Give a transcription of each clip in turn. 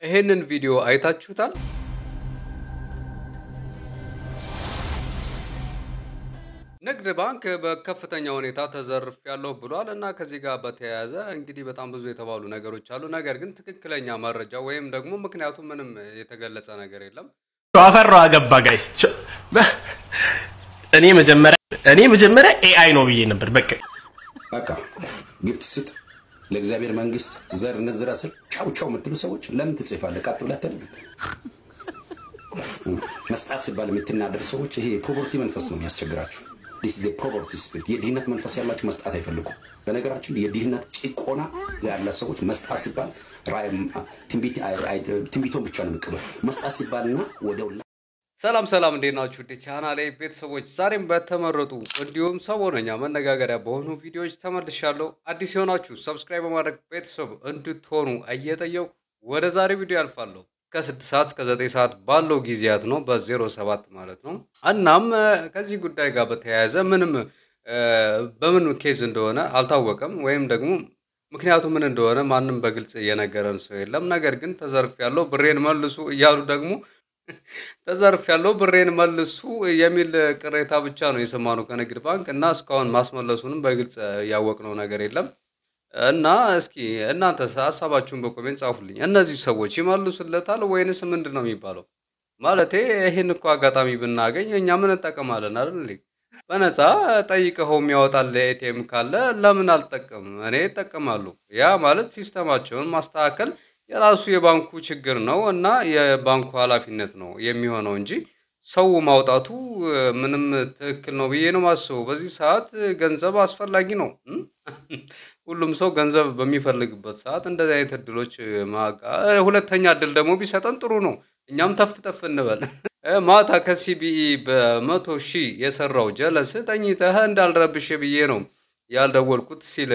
ይሄንን ቪዲዮ አይታችሁታል? ንግድ ባንክ በከፍተኛ ሁኔታ ተዘርፍ ያለሁ ብሏል እና ከዚህ ጋር በተያያዘ እንግዲህ በጣም ብዙ የተባሉ ነገሮች አሉ። ነገር ግን ትክክለኛ መረጃ ወይም ደግሞ ምክንያቱ ምንም የተገለጸ ነገር የለም። አፈራው አገባ ጋይስ እኔ መጀመሪያ እኔ መጀመሪያ ኤአይ ነው ብዬ ነበር። በቃ በቃ ግብት ስጥ ለእግዚአብሔር መንግስት ዘር እንዝራ ስል ቻው ቻው የምትሉ ሰዎች ለምን ትጽፋለህ? ቀጥ ብለህ አትልም? መስጣት ሲባል የምትናደር ሰዎች ይሄ የፖቨርቲ መንፈስ ነው የሚያስቸግራችሁ። ዲስ ዘ ፖቨርቲ ስፒሪት። የድህነት መንፈስ ያላችሁ መስጣት አይፈልጉም። በነገራችን የድህነት ጭቆና ያለ ሰዎች መስጣት ሲባል ትንቢቶን ብቻ ነው የሚቀበል። መስጣት ሲባልና ወደው ሰላም ሰላም፣ እንዴት ናችሁ? ውድ ቻናሌ ቤተሰቦች ዛሬም በተመረጡ እንዲሁም ሰሞነኛ መነጋገሪያ በሆኑ ቪዲዮዎች ተመልሻለሁ። አዲስ የሆናችሁ ሰብስክራይብ በማድረግ ቤተሰብ እንድትሆኑ እየጠየቁ ወደ ዛሬ ቪዲዮ ያልፋለሁ። ከስድስት ሰዓት እስከ ዘጠኝ ሰዓት ባለው ጊዜያት ነው በዜሮ ሰባት ማለት ነው። እናም ከዚህ ጉዳይ ጋር በተያያዘ ምንም በምን ኬዝ እንደሆነ አልታወቀም፣ ወይም ደግሞ ምክንያቱ ምን እንደሆነ ማንም በግልጽ እየነገረን ሰው የለም። ነገር ግን ተዘርፍ ያለው ብሬን መልሱ እያሉ ደግሞ ተዘርፍ ያለው ብሬን መልሱ የሚል ቅሬታ ብቻ ነው የሰማነው ከንግድ ባንክ እና እስካሁን ማስመለሱንም በግልጽ ያወቅነው ነገር የለም። እና እስኪ እናንተ ሀሳባችሁን በኮሜንት ጻፉልኝ። እነዚህ ሰዎች ይመልሱለታል ወይንስ ምንድን ነው የሚባለው? ማለቴ ይህን እኮ አጋጣሚ ብናገኝ እኛ ምን እንጠቀማለን አይደል? በነፃ ጠይቀኸው የሚያወጣል ኤቲኤም ካለ ለምን አልጠቀም? እኔ እጠቀማለሁ። ያ ማለት ሲስተማቸውን ማስተካከል የራሱ የባንኩ ችግር ነው እና የባንኩ ኃላፊነት ነው የሚሆነው እንጂ ሰው ማውጣቱ ምንም ትክክል ነው ብዬ ነው ማስበው። በዚህ ሰዓት ገንዘብ አስፈላጊ ነው። ሁሉም ሰው ገንዘብ በሚፈልግበት ሰዓት እንደዚህ አይነት እድሎች ሁለተኛ እድል ደግሞ ቢሰጠን ጥሩ ነው። እኛም ተፍ ተፍ እንበል። ማታ ከሲቢኢ በመቶ ሺህ የሰራው ጀለስ ተኝተህ እንዳልረብሽ ብዬ ነው ያልደወልኩት ሲለ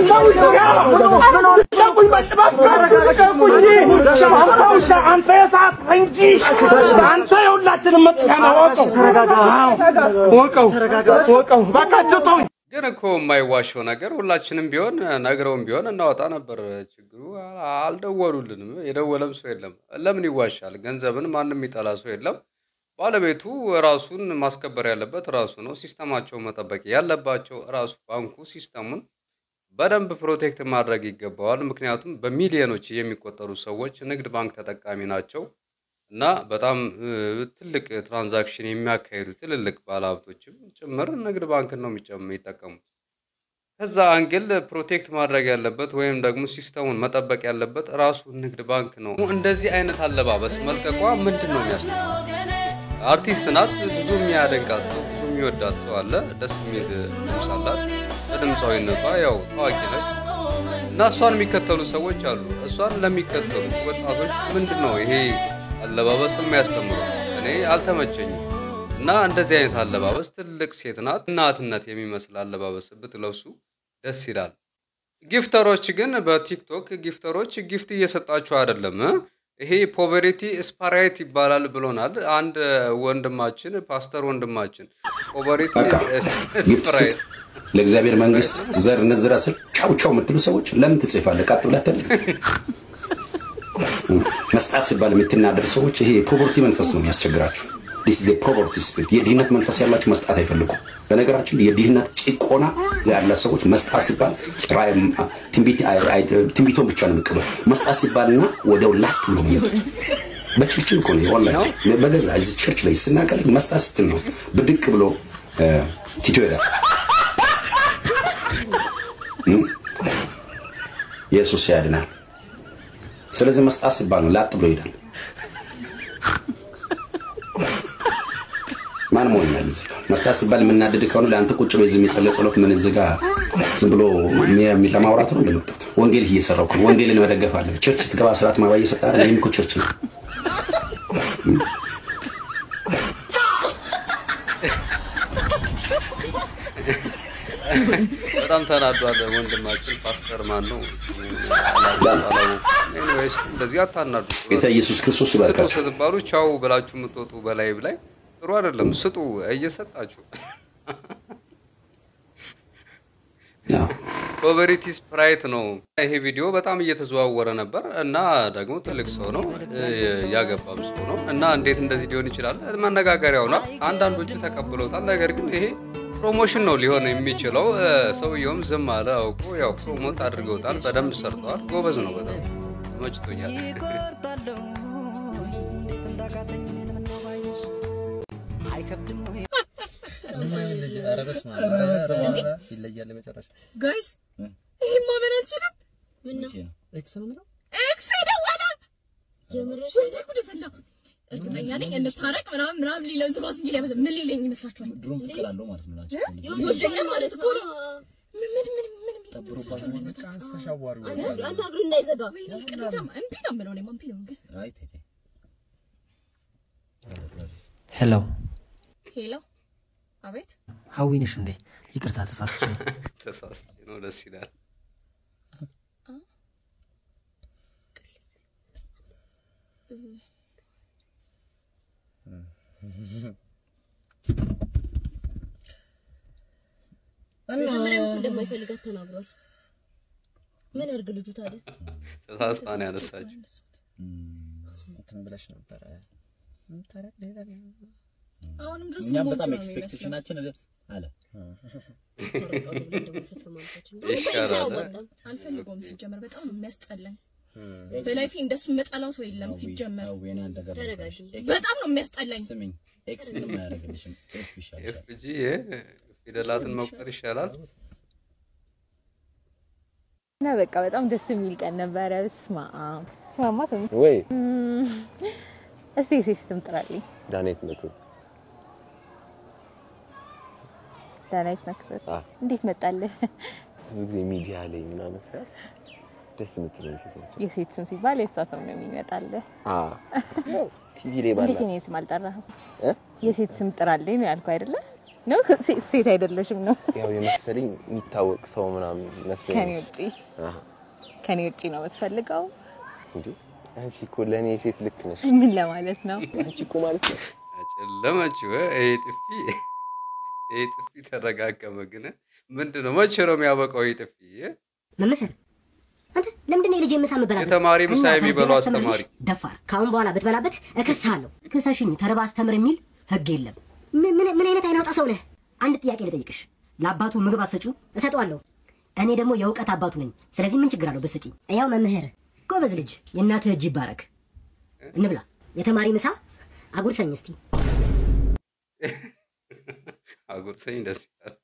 ግን እኮ የማይዋሸው ነገር ሁላችንም ቢሆን ነግረውም ቢሆን እናወጣ ነበር። ችግሩ አልደወሉልንም። የደወለም ሰው የለም። ለምን ይዋሻል? ገንዘብን ማንም የሚጠላ ሰው የለም። ባለቤቱ ራሱን ማስከበር ያለበት ራሱ ነው። ሲስተማቸው መጠበቅ ያለባቸው ራሱ ባንኩ ሲስተሙን በደንብ ፕሮቴክት ማድረግ ይገባዋል። ምክንያቱም በሚሊዮኖች የሚቆጠሩ ሰዎች ንግድ ባንክ ተጠቃሚ ናቸው እና በጣም ትልቅ ትራንዛክሽን የሚያካሂዱ ትልልቅ ባለሀብቶችም ጭምር ንግድ ባንክን ነው የሚጠቀሙት። ከዛ አንግል ፕሮቴክት ማድረግ ያለበት ወይም ደግሞ ሲስተሙን መጠበቅ ያለበት ራሱ ንግድ ባንክ ነው። እንደዚህ አይነት አለባበስ መልቀቋ ምንድን ነው የሚያስጠላው? አርቲስት ናት። ብዙ የሚያደንቃት ሰው ብዙ የሚወዳት ሰው አለ። ደስ የሚል ድምፅ አላት። በድምፃዊነቷ ያው ታዋቂ ነች እና እሷን የሚከተሉ ሰዎች አሉ። እሷን ለሚከተሉ ወጣቶች ምንድን ነው ይሄ አለባበስ የሚያስተምረው? እኔ አልተመቸኝም። እና እንደዚህ አይነት አለባበስ ትልቅ ሴት ናት፣ እናትነት የሚመስል አለባበስ ብትለብሱ ደስ ይላል። ጊፍተሮች ግን በቲክቶክ ጊፍተሮች ጊፍት እየሰጣችሁ አይደለም ይሄ ፖቨሪቲ ስፓራይት ይባላል ብሎናል አንድ ወንድማችን ፓስተር ወንድማችን። ፖቨሪቲ ስፓራይት ለእግዚአብሔር መንግስት ዘር እንዝራ ስል ቻው ቻው የምትሉ ሰዎች ለምን ትጽፋለህ? ቀጥ ብለህ አትልም? መስጣት ሲባል የምትናደር ሰዎች ይሄ የፖቨርቲ መንፈስ ነው የሚያስቸግራችሁ። ዲስ ዘ ፖቨርቲ ስፒሪት። የድህነት መንፈስ ያላችሁ መስጣት አይፈልጉም። በነገራችን የድህነት ጭቆና ያለ ሰዎች መስጣት ሲባል ትንቢቶን ብቻ ነው የሚቀበል። መስጣት ሲባልና ወደው ላክ ብሎ የሚመጡት በችርችል እኮ ነው። ወላሂ በገዛ እዚህ ቸርች ላይ ስናቀል መስጣት ስትል ነው ብድቅ ብሎ ቲቶ ይሄዳል። ኢየሱስ ያድናል። ስለዚህ መስጣት ሲባል ነው ላጥ ብሎ ይሄዳል። ማን ሞኛል? እዚህ ጋር መስጣት ሲባል የምናደድ ከሆነ ለአንተ ቁጭ በይ ዝም የጸለይ ጸሎት ምን እዚህ ጋር ዝም ብሎ ለማውራት ነው እንደመጣሁት። ወንጌል እየሰራሁ ነው። ወንጌልን መደገፍ አለብህ። ቸርች ስትገባ ስርዓት ማባ እየሰጠ አይደል? ይሄም እኮ ቸርች ነው። በጣም ተናዷል ወንድማችን ፓስተር ማን ነው? ኤኒዌይስ እንደዚህ አታናዱ። ጌታ ኢየሱስ ክርስቶስ ስጡ ይባርካችሁ። ስትባሉ ቻው ብላችሁ የምትወጡ በላይ ላይ ጥሩ አይደለም። ስጡ እየሰጣችሁ አዎ። ፖቨሪቲ ስፕራይት ነው። ይሄ ቪዲዮ በጣም እየተዘዋወረ ነበር እና ደግሞ ትልቅ ሰው ነው እ፣ ያገባም ሰው ነው እና እንዴት እንደዚህ ሊሆን ይችላል? መነጋገሪያ ሆኗል። አንዳንዶቹ ተቀብለውታል። ነገር ግን ይሄ ፕሮሞሽን ነው ሊሆን የሚችለው። እ፣ ሰውየውም ዝም አለ አውቆ ያው ፕሮሞት አድርገውታል። በደንብ ሰርተዋል። ጎበዝ ነው በጣም ተመችቶኛል። ይለያል መጨረሻ ጋይስ ይሄ ማመን አልችልም። ኤክስ ነው የምለው ኤክስ ደወለ። ወይኔ ጉድ ፈላ። እርግጠኛ ነኝ እንታረቅ ምናምን ምናምን ሊለው ዝባዝ ጊዜ ሊያመዘ ምን ሊለኝ ይመስላችኋል? ድሮም ፍቅር አለው ማለት ነው ናቸው ይወደኛል ማለት እኮ ነው። ምን ምን ምን ምን ሊለኝ ይመስላችኋል? አናግሩ እንዳይዘጋ ወይኔ ቅሬታም እምቢ ነው የምለው እኔማ እምቢ ነው ግን አይ ተይ ተይ ሄሎ ሄሎ አቤት ሀዊ ነሽ እንዴ? ይቅርታ ተሳስቼ ነው። ተሳስቼ ነው። ደስ ይላል። መጀመሪያ እኮ እንደማይፈልጋት ተናግሯል። ምን ያርግ ልጁ ታዲያ? ተሳስታ ነው ያነሳችው። እንትን ብለሽ ነበረ አሁንም ድረስ እኛም ሞት በጣም ነው የሚመስለው። ኤክስፔክቴሽናችን አለ ይሻላል። አልፈልገውም ሲጀመር በጣም ነው የሚያስጠላኝ። በላይፌ እንደሱ የምጠላው ሰው የለም ሲጀመር አዌና እንደገባ ተረጋጊ። በጣም ነው የሚያስጠላኝ። ስሚኝ ኤክስ ምንም አያደርግልሽም ኤፍ ይሻልሻል ኤፍጂ ፊደላትን መቁጠር ይሻላል። እና በቃ በጣም ደስ የሚል ቀን ነበረ። ስማ ስማማ ስም ወይ እስቲ ሴት ስም ጥራልኝ። ዳኔት ነቱ ዳናይት መክበር አ እንዴት መጣልህ? ብዙ ጊዜ ሚዲያ ላይ ምናምን ሳይ ደስ የምትለኝ ሴት ነች። የሴት ስም ሲባል የእሷ ስም ነው የሚመጣልህ። አ ቲቪ ላይ ባላ እንዴት የኔ ስም አልጠራህም? እ? የሴት ስም ጥራልኝ ነው ያልኩህ አይደለ? ነው ሴ- ሴት አይደለሽም ነው ያው የመሰለኝ የሚታወቅ ሰው ምናምን መስሎኝ ከኔ ነው። ውጪ አሃ ከኔ ውጪ ነው የምትፈልገው? እንዴ አንቺ እኮ ለእኔ ሴት ልክ ነሽ። ምን ለማለት ነው? አንቺ እኮ ማለት ነው ጨለመችው። ይሄ ጥፊ ይሄ ጥፊ ተረጋገመ። ግን ምንድን ነው መቼ ነው የሚያበቃው? ይሄ ጥፊ መምህር አንተ ለምንድን ነው የልጄ ምሳ የምበላበት? የተማሪ ምሳ እና የሚበላው ተርቤ አስተማሪ ላስተምርልሽ? ደፋር ከአሁን በኋላ ብትበላበት እከስሃለሁ። ክሰሽኝ ተርባ አስተምር የሚል ህግ የለም። ምን ምን ምን አይነት አይናውጣ ሰው ነህ? አንድ ጥያቄ ልጠይቅሽ። ለአባቱ ምግብ አሰጩ እሰጠዋለሁ። እኔ ደግሞ የእውቀት አባቱ ነኝ። ስለዚህ ምን ችግር አለው ብትሰጪኝ? ያው መምህር ጎበዝ ልጅ፣ የእናትህ እጅ ይባረክ። እንብላ። የተማሪ ምሳ አጉርሰኝ እስቲ። አጉርሰኝ ደስ ይላል።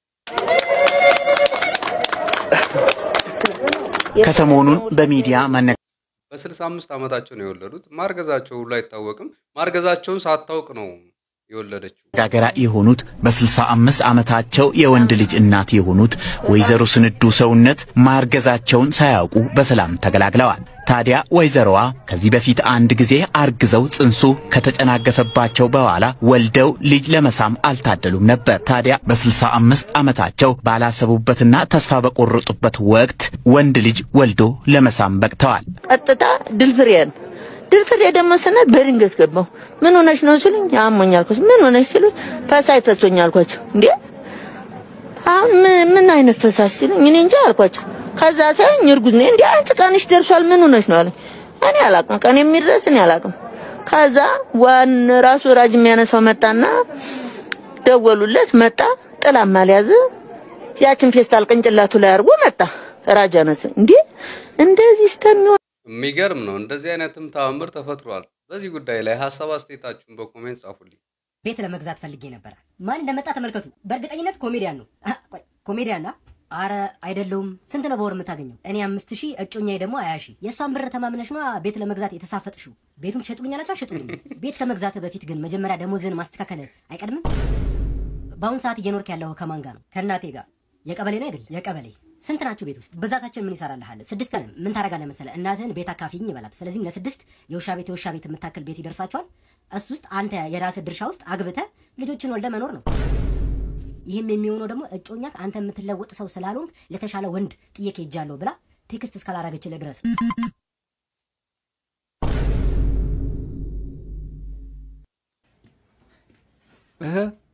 ከሰሞኑን በሚዲያ መነ በስልሳ አምስት ዓመታቸው ነው የወለዱት። ማርገዛቸው ሁሉ አይታወቅም። ማርገዛቸውን ሳታውቅ ነው የወለደችው። መነጋገሪያ የሆኑት በ65 ዓመታቸው የወንድ ልጅ እናት የሆኑት ወይዘሮ ስንዱ ሰውነት ማርገዛቸውን ሳያውቁ በሰላም ተገላግለዋል። ታዲያ ወይዘሮዋ ከዚህ በፊት አንድ ጊዜ አርግዘው ጽንሱ ከተጨናገፈባቸው በኋላ ወልደው ልጅ ለመሳም አልታደሉም ነበር። ታዲያ በ65 ዓመታቸው ባላሰቡበትና ተስፋ በቆረጡበት ወቅት ወንድ ልጅ ወልዶ ለመሳም በቅተዋል። ቀጥታ ድልፍሬን ድልፍሬ ደግሞ ስንል በድንገት ገባሁ። ምን ሆነሽ ነው ሲሉኝ አሞኝ አልኳቸው። ምን ሆነሽ ሲሉኝ ፈሳሽ ተቶኝ አልኳቸው። እንዴ አሁን ምን- ምን አይነት ፈሳሽ ሲሉኝ እኔ እንጃ አልኳቸው። ከዛ ሳይኝ እርጉዝ ነኝ። እንዴ አንቺ ቀንሽ ደርሷል ምን ሆነሽ ነው አለኝ። እኔ አላቅም ቀን የሚድረስ እኔ አላቅም። ከዛ ዋን ራሱ ራጅ የሚያነሳው መጣና ደወሉለት። መጣ ጥላም አልያዘ ያችን ፌስታል ቅንጭላቱ ላይ አድርጎ መጣ። ራጅ አነሳ። እንዴ እንደዚህ እስከሚሆን የሚገርም ነው። እንደዚህ አይነትም ተአምር ተፈጥሯል። በዚህ ጉዳይ ላይ ሀሳብ አስተያየታችሁን በኮሜንት ጻፉልኝ። ቤት ለመግዛት ፈልጌ ነበረ። ማን እንደመጣ ተመልከቱ። በእርግጠኝነት ኮሜዲያን ነው። አህ፣ ቆይ ኮሜዲያን ና አረ አይደለውም። ስንት ነው በወር የምታገኘው? እኔ አምስት ሺህ እጮኛዬ ደግሞ ሀያ ሺህ የእሷን ብር ተማምነሽ ነዋ ቤት ለመግዛት የተሳፈጥሽው። ቤቱን ትሸጡልኛላችሁ? አሸጡልኝ። ቤት ከመግዛት በፊት ግን መጀመሪያ ደሞዝህን ማስተካከል አይቀድምም? በአሁን ሰዓት እየኖርክ ያለው ከማን ጋር ነው? ከእናቴ ጋር። የቀበሌ ነው አይደል? የቀበሌ ስንት ናችሁ ቤት ውስጥ? ብዛታችን ምን ይሰራልሃል? ስድስት ነን። ምን ታደርጋለህ መሰለህ? እናትህን ቤት አካፊኝ ይበላት። ስለዚህም ለስድስት የውሻ ቤት የውሻ ቤት የምታክል ቤት ይደርሳችኋል። እሱ ውስጥ አንተ የራስህ ድርሻ ውስጥ አግብተህ ልጆችን ወልደ መኖር ነው። ይህም የሚሆነው ደግሞ እጮኛ አንተ የምትለወጥ ሰው ስላልሆንክ ለተሻለ ወንድ ጥዬ ሄጃለሁ ብላ ቴክስት እስካላረገችልህ ድረስ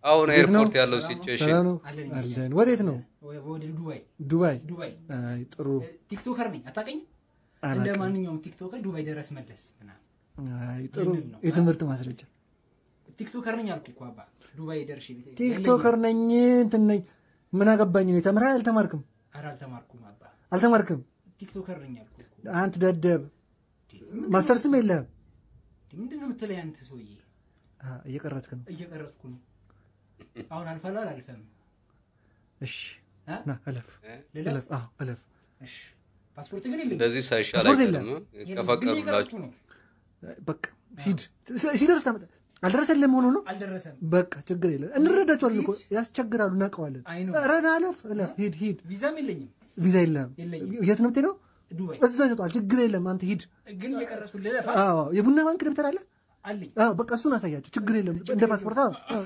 አሁን እንዴት ነው? ኤርፖርት ያለው ሲቹዌሽን ሰላም ነው አለን። ወዴት ነው? ወደ ዱባይ ዱባይ። ዱባይ አይ ጥሩ። ቲክቶከር ነኝ አታውቅኝም? እንደ አላውቅም። ማንኛውም ቲክቶከር ዱባይ ድረስ መለስ ምናምን አይ ጥሩ። ይህንን ነው። የትምህርት ማስረጃ ቲክቶከር ነኝ አልኩ እኮ አባ ዱባይ ደርሼ ቤት ቲክቶከር ነኝ እንትን ነኝ። ምን አገባኝ ነው? ተምረሃል? አልተማርክም? ኧረ አልተማርኩም አባ አልተማርክም? ቲክቶከር ነኝ አልኩ እኮ። አንተ ደደብ፣ ማስተርስም የለህም። ምንድን ነው የምትለኝ አንተ ሰውዬ? አ፣ እየቀረጽክ ነው። እየቀረጽኩ ነው። አሁን አልፋለሁ አላልፈም? እሺ እ? ና እለፍ፣ ልለፍ? እለፍ። አዎ እለፍ። እሺ ፓስፖርት ግን የለኝም። እንደዚህ ሳይሻል ፓስፖርት አይቀርም የለም። እ? ከፈቀዱላችሁ ነው። በቃ ሂድ። ሲ- ሲደርስ ታመጣ። አልደረሰልህም ሆኖ ነው። አልደረሰም። በቃ ችግር የለም። እንረዳቸዋለን እኮ ያስቸግራሉ፣ እናውቀዋለን። አይ ነው። ኧረ ና እለፍ፣ እለፍ፣ ሂድ፣ ሂድ። ቪዛም የለኝም። ቪዛ የለህም። የለኝም። የት ነው የምትሄደው? ዱባይ እዛ ይሰጧል። ችግር የለም። አንተ ሂድ። ግን እየቀረጽኩ ልለፋ አዎ የቡና ባንክ ደብተር አለ። አለኝ። አዎ በቃ እሱን አሳያቸው። ችግር የለም። እንደ ፓስፖርት አዎ፣ አዎ።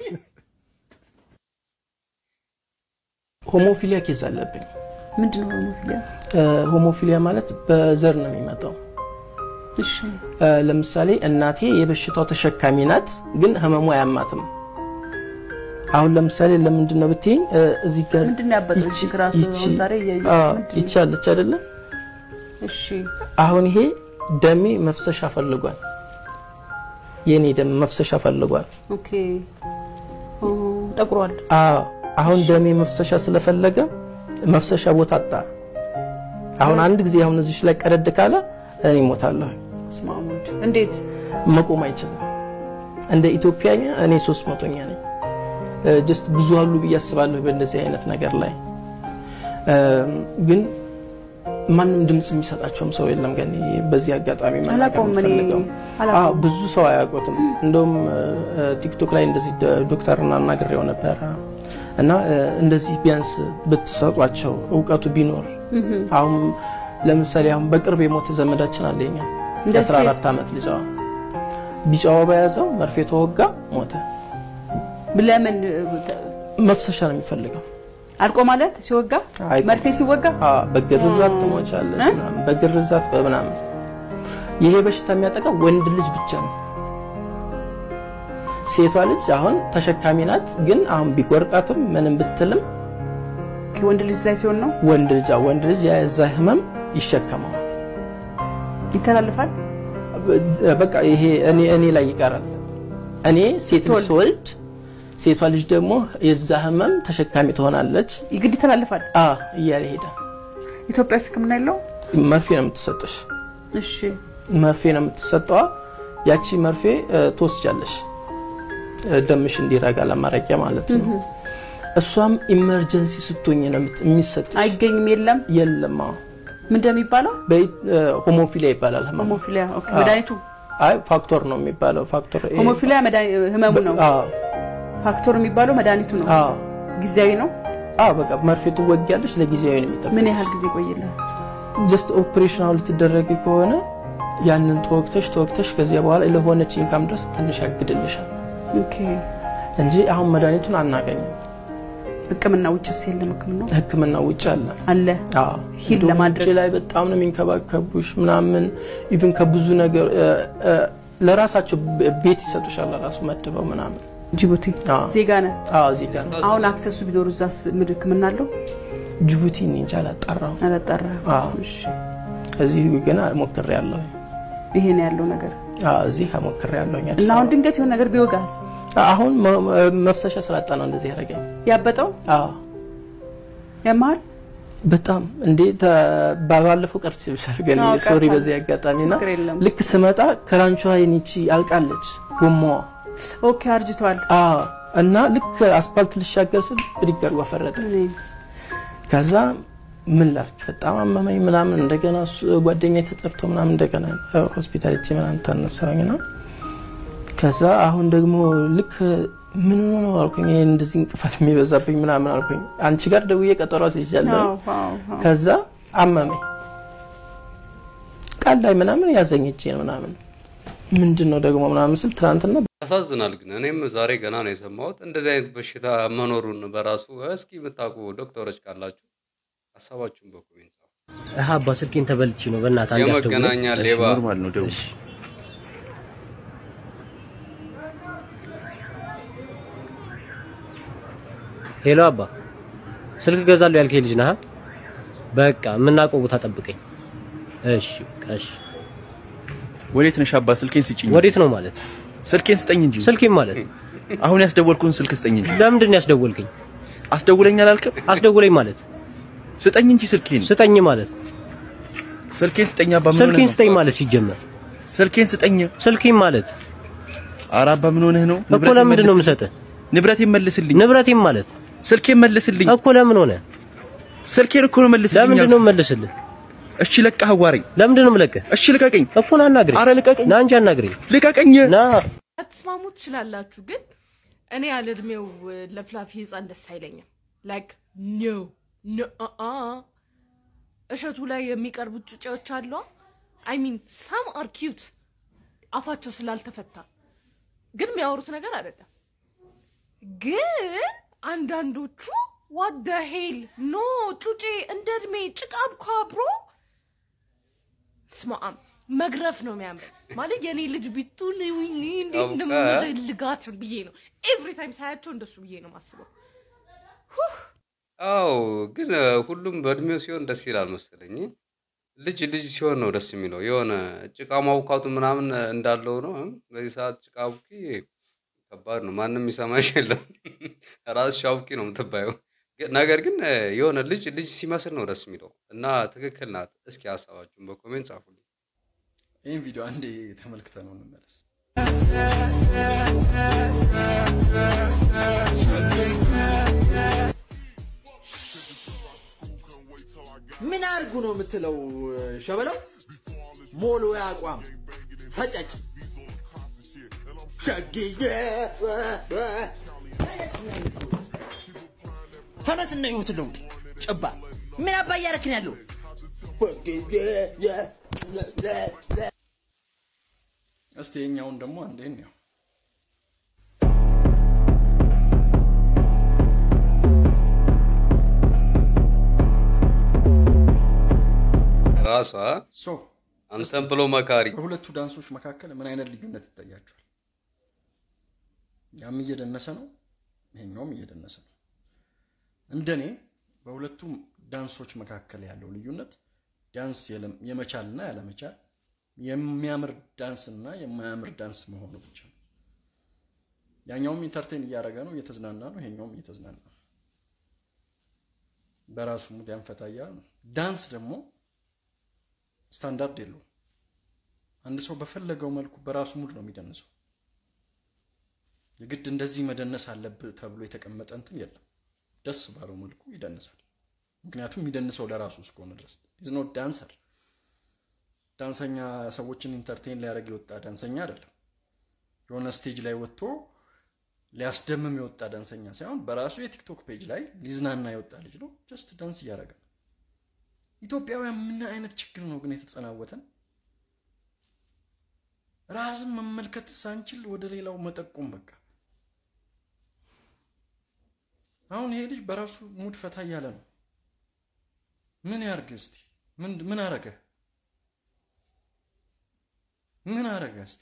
ሆሞፊሊያ ኬዝ አለብኝ። ምንድን ነው ሆሞፊሊያ? እ፣ ሆሞፊሊያ ማለት በዘር ነው የሚመጣው። እሺ እ፣ ለምሳሌ እናቴ የበሽታው ተሸካሚ ናት፣ ግን ህመሙ አያማትም። አሁን ለምሳሌ ለምንድን ነው ብትይኝ እ፣ እዚህ ጋር ምንድን ነው ያበጠው? ይቺ- እዚህ ራሱ ይቺ- ዛሬ እያየሁ አዎ፣ ምንድን ነው? ይቺ አለች አይደለም? እሺ አሁን ይሄ ደሜ መፍሰሻ ፈልጓል። የኔ ደም መፍሰሻ ፈልጓል። ኦኬ ኦ፣ ጠቁሯል። አዎ አሁን ደሜ መፍሰሻ ስለፈለገ መፍሰሻ ቦታ አጣ። አሁን አንድ ጊዜ አሁን እዚህ ላይ ቀደድ ካለ እኔ እሞታለሁ። በስመ አብ ወልድ። እንዴት መቆም አይችልም። እንደ ኢትዮጵያኛ እኔ ሶስት መቶኛ ነኝ። ጀስት ብዙ አሉ ብዬ አስባለሁ በእንደዚህ አይነት ነገር ላይ እ፣ ግን ማንም ድምፅ የሚሰጣቸውም ሰው የለም። ግን በዚህ አጋጣሚ መናገር አላውቀውም እኔ የምፈልገው አላውቀውም። አዎ፣ ብዙ ሰው አያውቁትም። እንደውም እ፣ ቲክቶክ ላይ እንደዚህ ደ- ዶክተርን አናግሬው ነበረ እና እ፣ እንደዚህ ቢያንስ ብትሰጧቸው እውቀቱ ቢኖር እህ፣ አሁን ለምሳሌ አሁን በቅርብ የሞተ ዘመዳችን አለኛ እንደዚህ የ14 ዓመት ልጅዋ ቢጫዋ በያዘው መርፌ ተወጋ ሞተ። ለምን መፍሰሻ ነው የሚፈልገው። አልቆ ማለት ሲወጋ አይቆም። መርፌ ሲወጋ አዎ፣ በግርዛት ትሞቻለች ምናምን፣ በግርዛት በምናምን። ይሄ በሽታ የሚያጠቃው ወንድ ልጅ ብቻ ነው። ሴቷ ልጅ አሁን ተሸካሚ ናት፣ ግን አሁን ቢቆርጣትም ምንም ብትልም ወንድ ልጅ ላይ ሲሆን ነው ወንድ ልጅ አዎ፣ ወንድ ልጅ የዛ ህመም ይሸከመው ይተላልፋል። በቃ ይሄ እኔ እኔ ላይ ይቀራል። እኔ ሴት ልጅ ስወልድ ሴቷ ልጅ ደግሞ የዛ ህመም ተሸካሚ ትሆናለች። ይግድ ይተላልፋል። አ እያለ ሄደ። ኢትዮጵያ ውስጥ ህክምና የለው። መርፌ ነው የምትሰጥሽ። እሺ መርፌ ነው የምትሰጠዋ። ያቺ መርፌ እ፣ ትወስጃለሽ እ፣ ደምሽ እንዲረጋ ለማረቂያ ማለት ነው። እህ። እሷም ኢመርጀንሲ ስትሆኝ ነው የምት- የሚሰጥሽ። አይገኝም። የለም የለም። አዎ ምን እንደሚባለው ሆሞፊሊያ ይባላል ህመሙ። ሆሞፊሊያ ኦኬ። አዎ። መድኃኒቱ አይ ፋክቶር ነው የሚባለው። ፋክቶር ይሄ- ሆሞፊሊያ መድኃኒ- ህመሙ ነው። አዎ ፋክቶር የሚባለው መድኃኒቱ ነው። አዎ ጊዜያዊ ነው። አዎ በቃ መርፌ ትወጊያለሽ። ለጊዜያዊ ነው የሚጠቅምሽ። ምን ያህል ጊዜ ቆይልህ? ጀስት ኦፕሬሽን አሁን ልትደረጊ ከሆነ ያንን ተወግተሽ ተወግተሽ ከዚያ በኋላ ለሆነች ኢንካም ድረስ ትንሽ ያግድልሻል ኦኬ። እንጂ አሁን መድኃኒቱን አናገኝም። ህክምና ውጭስ የለም? ህክምና ህክምና ውጭ አለ አለ አዎ ሂል እንደውም ለማድረግ ውጭ ላይ በጣም ነው የሚንከባከቡሽ ምናምን ኢቭን ከብዙ ነገር እ፣ እ፣ ለራሳቸው ብ- ቤት ይሰጡሻል ለራሱ መድበው ምናምን ጅቡቲ አዎ ዜጋ ነህ? አዎ ዜጋ ነው አሁን አክሰሱ ቢኖሩ እዛስ ምን ህክምና አለው? ጅቡቲ እኔ እንጃ አላጣራው አላጣራ። አዎ እዚህ ግን ሞክሬያለሁ ይሄ ነው ያለው ነገር አዎ እዚህ ሞክሬያለሁ እና አሁን ድንገት የሆነ ነገር ቢወጋስ አሁን መ- መፍሰሻ ስላጣ ነው እንደዚህ ያደረገኝ ያበጠው አዎ ያመሃል በጣም እንዴ ተ- ባለፈው ቀርቼ ብሻርገን አዎ፣ ሶሪ ቀርቷል። በዚህ አጋጣሚ ና ችግር የለም። ልክ ስመጣ ክራንቿ የኒቺ አልቃለች ጎማዋ ኦኬ አርጅቷል አዎ እና ልክ አስፓልት ልሻገር ስል ብድግ አድርጎ ፈረጠ ከዛ ምን ላርግ በጣም አመመኝ ምናምን እንደገና እሱ- ጓደኛዬ ተጠርቶ ምናምን እንደገና እ፣ ሆስፒታል ሄጄ ምናምን ተነሳሁኝ ና ከዛ አሁን ደግሞ ልክ ምን ሆኖ ነው አልኩኝ ይሄ እንደዚህ እንቅፋት የሚበዛብኝ ምናምን አልኩኝ አንቺ ጋር ደውዬ ቀጠሮ አስይዣለሁ አዎ፣ አዎ፣ አዎ። ከዛ አመመኝ ቃል ላይ ምናምን ያዘኝ እጄን ምናምን ምንድን ነው ደግሞ ምናምን ስል ትናንትና ያሳዝናል። ግን እኔም ዛሬ ገና ነው የሰማሁት እንደዚህ አይነት በሽታ መኖሩን በራሱ። እስኪ የምታውቁ ዶክተሮች ካላችሁ ሀሳባችሁን በኮሜንት ጻፉ። አሀ አባ ስልኬን ተበልቼ ነው በእናትህ አንዴ አስደውል። የመገናኛ እሺ፣ ሌባ ኖርማል ነው ደውል። ሄሎ አባ፣ ስልክ ገዛለሁ ያልከኝ ልጅ ነህ? በቃ የምናውቀው ቦታ ጠብቀኝ። እሺ በቃ እሺ። ወዴት ነሽ አባ? ስልኬን ስጭኝ። ወዴት ነው ማለት? ስልኬን ስጠኝ እንጂ። ስልኬን ማለት አሁን ያስደወልኩን ስልክ ስጠኝ እንጂ። ለምንድን ነው ያስደወልከኝ? አስደውለኝ አላልክም? አስደውለኝ ማለት ስጠኝ እንጂ ስልኬን። ስጠኝ ማለት ስልኬን ስጠኝ አባ። ምን ሆነህ ስልኬን ነው? ስጠኝ ማለት ሲጀመር ስልኬን ስጠኝ። ስልኬን ማለት ኧረ አባ ምን ሆነህ ነው? እኮ ለምንድን ነው የምሰጥህ? ንብረቴን መልስልኝ። ንብረቴን ማለት ስልኬን መልስልኝ እኮ ለምን ሆነ? ስልኬን እኮ ነው መልስልኝ። ለምንድን ነው የምመልስልህ? እሺ ለቀህ አዋረኝ። ለምንድን ነው የምለቅህ? እሺ ልቀቀኝ። እኮ ና አናግረኝ። ኧረ ልቀቀኝ። ና እንጂ አናግረኝ። ልቀቀኝ። ና አትስማሙ ትችላላችሁ፣ ግን እኔ ያለ እድሜው ለፍላፊ ህፃን ደስ አይለኝም። ላይክ ኖ ኖ አ እሸቱ ላይ የሚቀርቡት ጩጬዎች አሉ። አይ ሚን ሳም አር ኪዩት አፋቸው ስላልተፈታ ግን የሚያወሩት ነገር አይደለም። ግን አንዳንዶቹ ዋት ደ ሄል ኖ ጩጬ እንደ እድሜ ጭቃ እኮ አብሮ ስማአም መግረፍ ነው የሚያምር ማለት የኔ ልጅ ቢቱን ዊኒ እንዴት አውቃ። እንደምፈልጋት ብዬ ነው ኤቭሪ ታይም ሳያቸው እንደሱ ብዬ ነው ማስበው። አዎ ግን እ፣ ሁሉም በእድሜው ሲሆን ደስ ይላል መሰለኝ። ልጅ ልጅ ሲሆን ነው ደስ የሚለው። የሆነ ጭቃ ማቡካቱ ምናምን እንዳለው ነው። እም፣ በዚህ ሰዓት ጭቃ አቡኪ ከባድ ነው። ማንም የሚሰማሽ የለም። ራስሽ አቡኪ ነው የምትባየው። ግን- ነገር ግን እ፣ የሆነ ልጅ ልጅ ሲመስል ነው ደስ የሚለው እና ትክክል ናት። እስኪ ሀሳባችሁን በኮሜንት ጻፉልኝ። ይህን ቪዲዮ አንዴ ተመልክተ ነው እንመለስ። ምን አርጉ ነው የምትለው ሸበለው? ሞሎ አቋም ፈጨጭ ሸግዬ ተነስና ህይወት ለውጥ ጭባ ምን አባ እያረክን ያለው እስቲ የኛውን ደግሞ አንዴ እንየው። ራሷ ሶ አንተን ብሎ መካሪ በሁለቱ ዳንሶች መካከል ምን አይነት ልዩነት ይታያቸዋል? ያም እየደነሰ ነው፣ ይሄኛውም እየደነሰ ነው። እንደኔ በሁለቱም ዳንሶች መካከል ያለው ልዩነት ዳንስ የለም- የመቻልና ያለመቻል የሚያምር ዳንስና የማያምር ዳንስ መሆኑ ብቻ ነው። ያኛውም ኢንተርቴን እያደረገ ነው፣ እየተዝናና ነው። ይሄኛውም እየተዝናና ነው። በራሱ ሙድ ያንፈታ እያለ ነው። ዳንስ ደግሞ ስታንዳርድ የለውም። አንድ ሰው በፈለገው መልኩ በራሱ ሙድ ነው የሚደንሰው። የግድ እንደዚህ መደነስ አለብህ ተብሎ የተቀመጠ እንትን የለም። ደስ ባለው መልኩ ይደንሳል። ምክንያቱም የሚደንሰው ለራሱ እስከሆነ ድረስ ኢዝ ኖት ዳንሰር። ዳንሰኛ ሰዎችን ኢንተርቴን ሊያደርግ የወጣ ዳንሰኛ አይደለም። የሆነ ስቴጅ ላይ ወጥቶ ሊያስደምም የወጣ ዳንሰኛ ሳይሆን በራሱ የቲክቶክ ፔጅ ላይ ሊዝናና የወጣ ልጅ ነው። ጀስት ዳንስ እያደረገ ነው። ኢትዮጵያውያን ምን አይነት ችግር ነው ግን የተጸናወተን? ራስን መመልከት ሳንችል ወደ ሌላው መጠቆም በቃ። አሁን ይሄ ልጅ በራሱ ሙድ ፈታ እያለ ነው። ምን ያርግ እስቲ? ምን ምን አረገ? ምን አረገ እስቲ?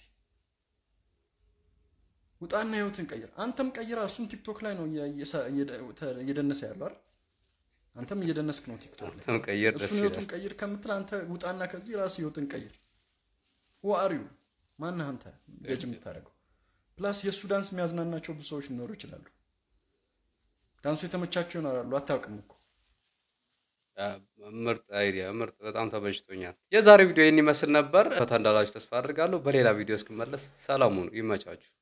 ውጣና ህይወትን ቀይር። አንተም ቀይራ። እሱም ቲክቶክ ላይ ነው እየ- እየሳ- እየደ- ተ- እየደነሰ ያለው አይደል? አንተም እየደነስክ ነው ቲክቶክ ላይ። አንተም ቀይር፣ ደስ እሱን ህይወቱን ይላል። ቀይር ከምትል አንተ ውጣና ከዚህ ራስ ህይወትን ቀይር። ዋሪው ማነህ አንተ ገጅ የምታደርገው? ፕላስ የእሱ ዳንስ የሚያዝናናቸው ብዙ ሰዎች ሊኖሩ ይችላሉ። ዳንሱ የተመቻቸው ይኖራሉ። አታውቅም እኮ ምርጥ አይዲያ፣ ምርጥ በጣም ተመችቶኛል። የዛሬ ቪዲዮ ይህን ይመስል ነበር። ፈታ እንዳላችሁ ተስፋ አድርጋለሁ። በሌላ ቪዲዮ እስክመለስ ሰላሙን ይመቻችሁ።